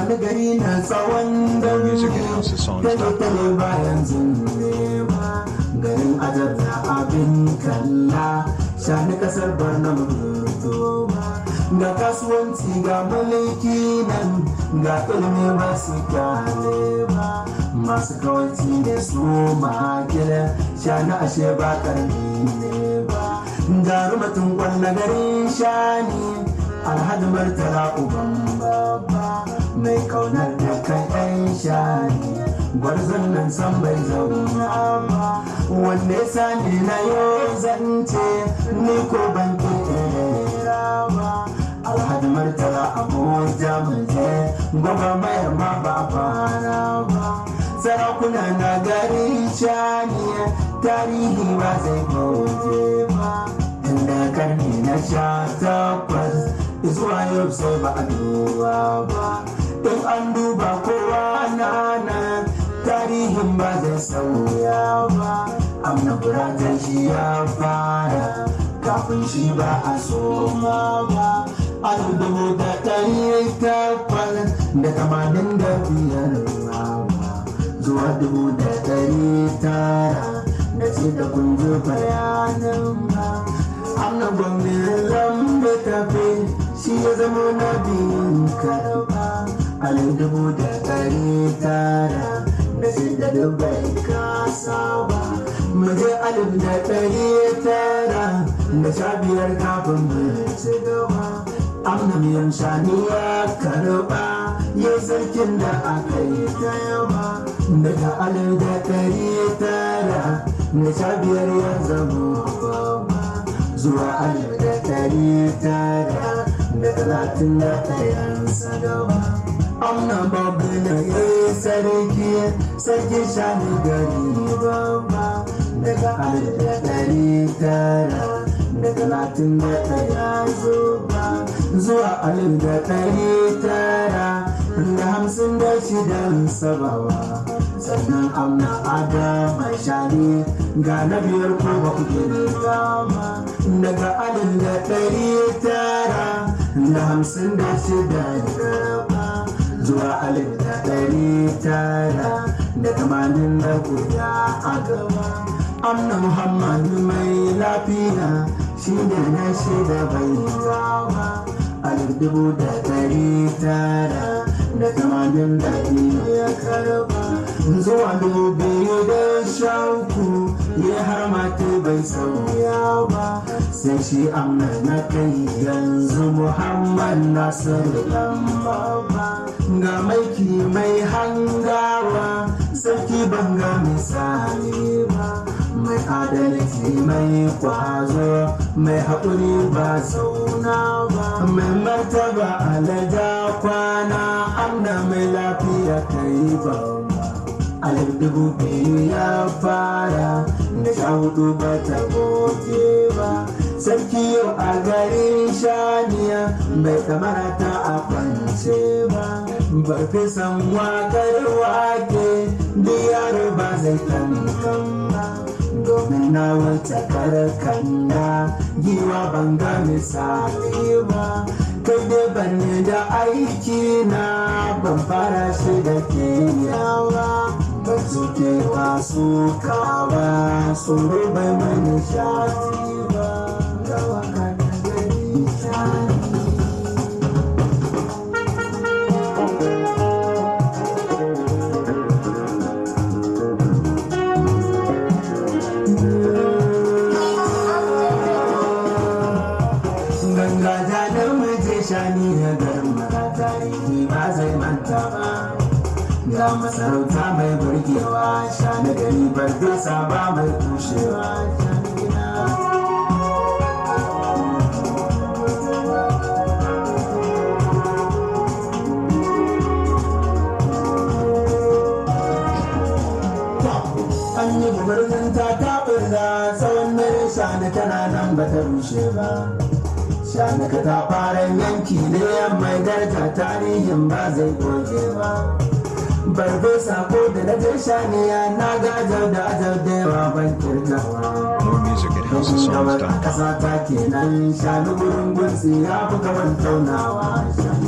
wani gari na tsawon dauri Music at houseofsongs.com. tale-tale bayan zunne ba garin ajar na abin kalla shani kasar barna mutu ba ga kasuwanci ga mulki nan ga ilimi ba su kyale ba masu kawanci ne su makile shani ashe ba karni ne ba ga rumatun kwanna garin shani alhaji martala uban babba mai kaunar da kai ɗan shani gwarzon nan san bai zauna ba wanda ya sani na yau zance ni ko ban kera ba alhaji martala abuja muje gwagwa mayar ma ba fara ba sarakuna na gari shani tarihi ba zai goje ba tunda karni na sha takwas zuwa yau sai ba a duba ba in an duba kowa na nan tarihin ba zai sauya ba amna buratar shi ya fara kafin shi ba a soma ba alif dubu da ɗari takwas da tamanin da biyar ba zuwa dubu da ɗari tara da ce da kun ji bayanin ba amna gwamnin lambe tafe shi ya zama na biyun karba alif dubu da ɗari tara da ce da dubai kasa ba mu je alif da ɗari tara da sha biyar kafin mu ci gaba amna miyan shani ya karba yau sarkin da aka yi ta yawa daga alif da ɗari tara da sha biyar ya zama babba zuwa alif da ɗari tara da talatin da ɗayan sadawa amna babu na yi sarki sarki shani gari babba daga alif da ɗari tara da talatin da ɗaya zuwa zuwa alif da ɗari tara da hamsin da shidan sabawa sannan amna adama shani ga na biyar ko ba ku gani gama daga alif da ɗari tara da hamsin da shida garba zuwa alif da ɗari tara da tamanin da guda a gaba amna muhammadu mai lafiya shi ne na shida bai gawa alif dubu da ɗari tara da tamanin da biyu ya karba zuwa dubu biyu da shauku ya har mata bai sauya ba sai shi amna na kai yanzu muhammad nasiru lamba ba ga maiki mai hangawa sarki banga misali ba mai adalci mai kwazo mai haƙuri ba zauna ba mai martaba alaja kwana amna mai lafiya kai ba alif dubu biyu ya fara da sha hudu ba ta goge ba sarki yau a garin shaniya bai kamara ta a kwance ba farfesan wakar wake biyar ba zai kankan ba domin na wata karkanda giwa banga misali ba kai dai banne da aiki na ban fara shi da ke yawa ban zuke wasu kawa tsoro bai mani shati ba gawa ka da gari shani ganga ta da muje shani na garin mara tarihi ba zai manta ba ga masarauta mai burgewa shani gari barfesa ba mai kushewa shani gina an yi gubarin ta taɓurza tsawon dare shani tana nan ba ta rushe ba shanaka ta fara yanki ne mai daraja tarihin ba zai goge ba barbe sako da na je shaniya na ga ajau da ajau da yawa ban kirgawa More music at Domin gawar houseofsongs.com. ƙasa ta kenan shanu wurin gunsi ya fi gaban taunawa shanu